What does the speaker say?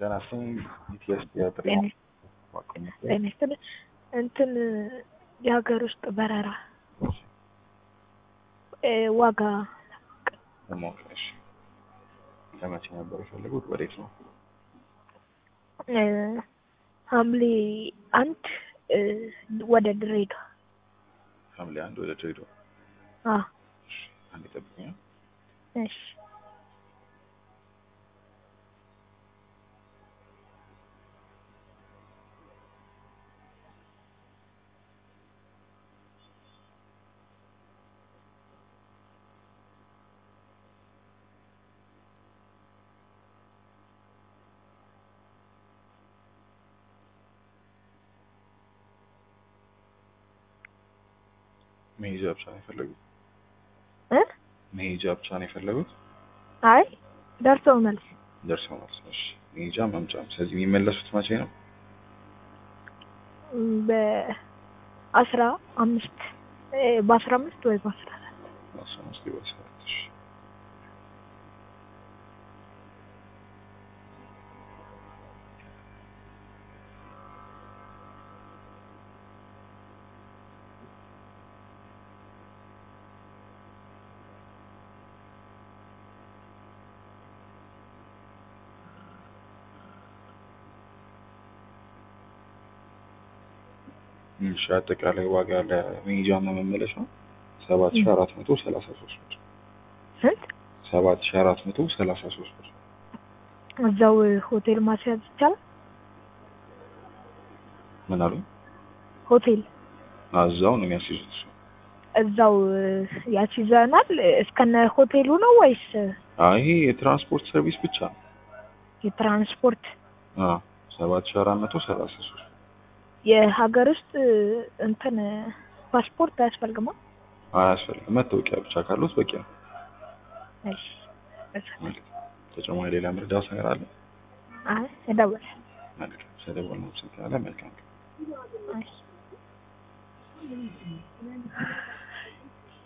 ጤና ይስጥልኝ ኢቲኤስ የጥሪ ጤና ይስጥልኝ እንትን የሀገር ውስጥ በረራ ዋጋ ለማወቅ እሺ ለመቼ ነበር የፈለጉት ወዴት ነው ሐምሌ አንድ ወደ ድሬዳዋ ሐምሌ አንድ ወደ ድሬዳዋ አዎ እሺ አንዴ ጠብቁኝ እሺ መሄጃ ብቻ ነው የፈለጉት እ መሄጃ ብቻ ነው የፈለጉት አይ ደርሰው መልስ ደርሰው መልስ እሺ መሄጃ መምጫም ስለዚህ የሚመለሱት መቼ ነው በአስራ አምስት በአስራ አምስት ወይ በአስራ አራት አስራ አምስት በአስራ አራት እሺ እሺ አጠቃላይ ዋጋ ለመሄጃና መመለሻ ሰባት ሺህ አራት መቶ ሰላሳ ሶስት ብር ስንት ሰባት ሺህ አራት መቶ ሰላሳ ሶስት ብር እዛው ሆቴል ማስያዝ ይቻላል ምን አሉ ሆቴል እዛው ነው የሚያስይዙት እሱ እዛው ያስይዘናል እስከነ ሆቴሉ ነው ወይስ አይ ይሄ የትራንስፖርት ሰርቪስ ብቻ ነው የትራንስፖርት አዎ ሰባት ሺህ አራት መቶ ሰላሳ ሶስት የሀገር ውስጥ እንትን ፓስፖርት አያስፈልግማ አያስፈልግም መታወቂያ ብቻ ካሉት በቂ ነው እሺ ተጨማሪ ሌላ ምርዳት ነገር አለ አይ እደውላለሁ መልካም ስለደወልን አመሰግናለን መልካም እሺ